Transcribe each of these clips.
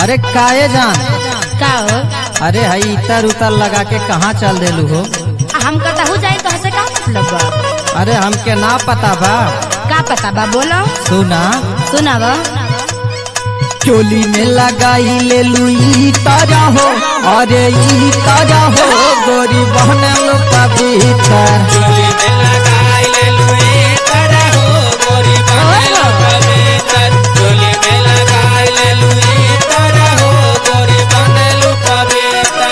अरे काये जान का हो अरे हई इतर उतर लगा के कहाँ चल देलू हो हम कतहू जाए तो हसे का मतलब बा अरे हमके ना पता बा का पता बा बोलो सुना सुनाव चोली में लगाई ले लुई ताजा हो अरे ई ताजा हो गोरी बहन लो पवित्र चोली में लगाई ले लुई तारा हो गोरी बहन पवित्र चोली में लगाई ले लुई तारा हो गोरी बहन पवित्र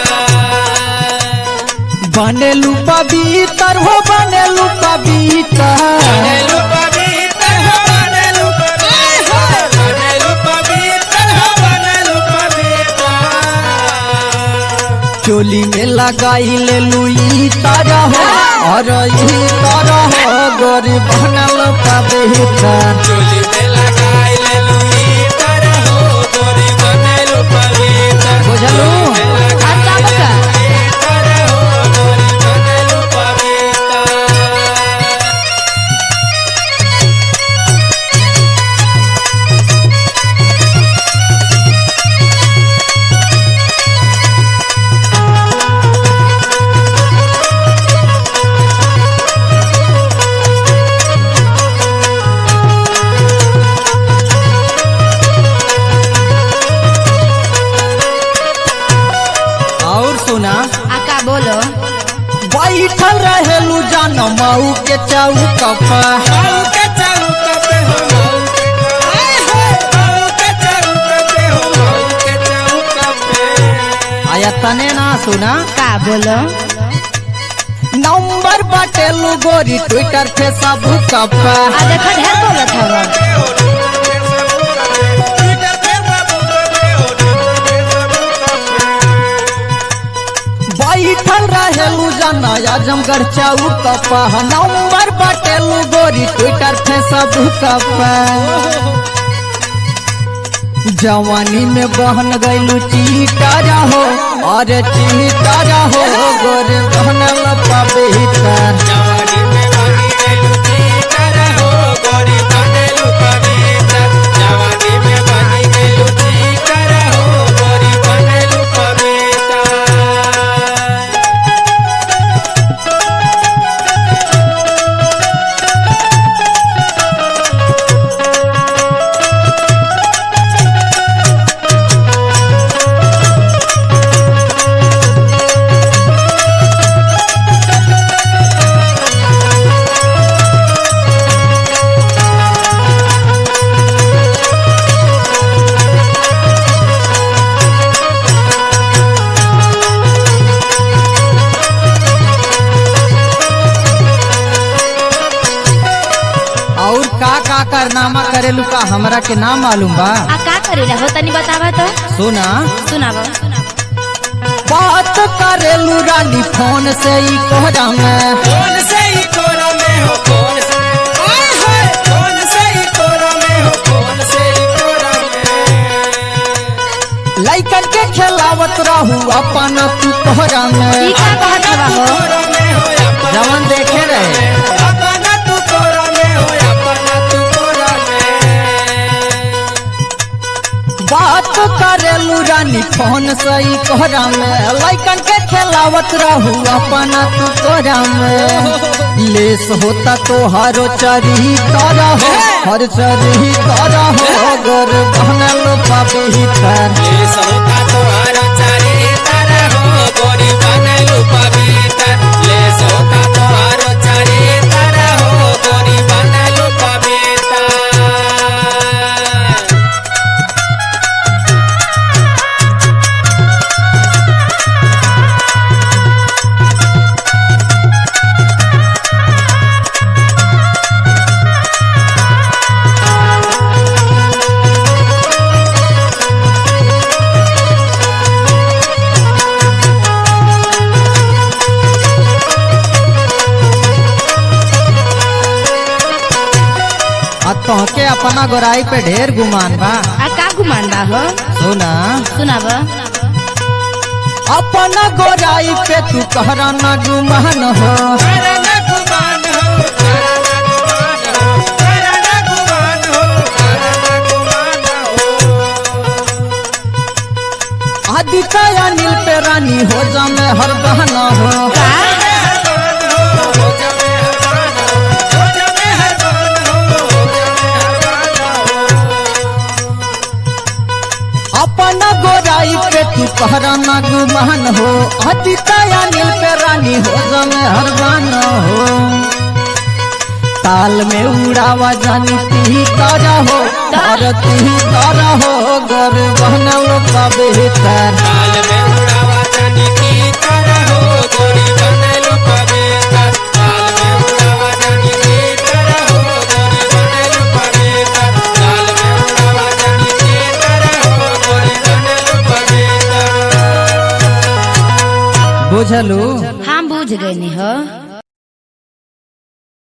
बनेलू पवित्र हो बनेलू पवित्र बनेलु पवित्र हो बनेलु पवित्र बनेलु पवित्र हो बनेलु पवित्र चोली में लगाई ले लुई ताजा हो और ई ताजा हो गोरी बहन लो पवित्र चोली में लगाई ले लुई तारा हो गोरी बनेलु पवित्र बुझलू और का बका तारा हो गोरी बनेलु पवित्र और सुना आ का बोलो बैठल रहेलू जान मऊ के चौक पर माऊ के चौक पे हो माऊ के हाय हाय माऊ के चौक पे हो माऊ के चौक पे आया तने ना सुना का बोलो नंबर बटेलू गोरी ट्विटर फेसबुक पर आ देखो ढेर बोलत हवा बैठल रहेलू जान आजमगढ़ चौक पर नंबर बटेलू गोरी ट्विटर फेसबुक पर जवानी में बहन गईलू चीटारा हो और चीटारा हो गोरे बहन पवित्र जवानी में बनी गइलू चीटर हो गोरी बनेलू पवित्र जवानी में बनी गइलू चीटर हो गोरी बनेलू पवित्र और का का कारनामा करेलू का हमरा के ना मालूम बा आ का करेला हो तनी बतावा तो सुना सुनाव बात करेलू रानी फोन से ही कोहरा में कौन से ही कोरा में हो कौन से हाय हाय कौन से ही कोरा में हो कौन से ही कोरा में लइकन के खेलावत रहू अपन तू कोहरा ई में का कहत हवा हो कोरा में हो अपना जवन देखे रहे अपना तू कोरा में हो अपना तू कोरा में बात करेलू रानी फोन से ही कोहरा में लइकन के खेलावत रहू अपन तू कोहरा में लेस होता तो हरो चरी तारा हो हर चरी तारा हो गोर बहनल पवित्र ये सोता तोहार चारी तारा हो गोरी बनेलू पवित्र ले सोता तोहार चारी तारा हो गोरी बनेलू पवित्र आ तोहके अपना गोराई पे ढेर गुमान बा आ का गुमान बा हो सुना सुनाव अपना गोराई पे तू कहरा न गुमान हो करना गुमान हो करना गुमान हो करना गुमान हो करना गुमान हो बात करेलू रानी फोन से ही कोहरा में लइकन के खेलावत रहू अपन तू कोहरा में लेस होता तोहारो चरी तारा हो हर चरी तारा हो गोर बहनल पवित्र ले सोता तोहार चारी तारा हो गोरी बनेलू पवित्र ले सोता तोहार चारी तारा हो गोरी बनेलू पवित्र रानी हो जमे हर बहना हो का अपन गोराई पे तू कहरा ना गुमान हो अतिताया नील पे रानी हो जमे हर बहना हो ताल में उड़ावा जानी ती तारा हो धरती तारा हो गर बहना लोग का बेहतर काल में उड़ावा जानी की तरह हो गोरी बनलू पवित्र काल में उड़ावा जानी की तरह हो गोरी बनलू पवित्र काल में उड़ावा जानी की तरह हो गोरी बनलू पवित्र बुझलू हम बुझ गए हो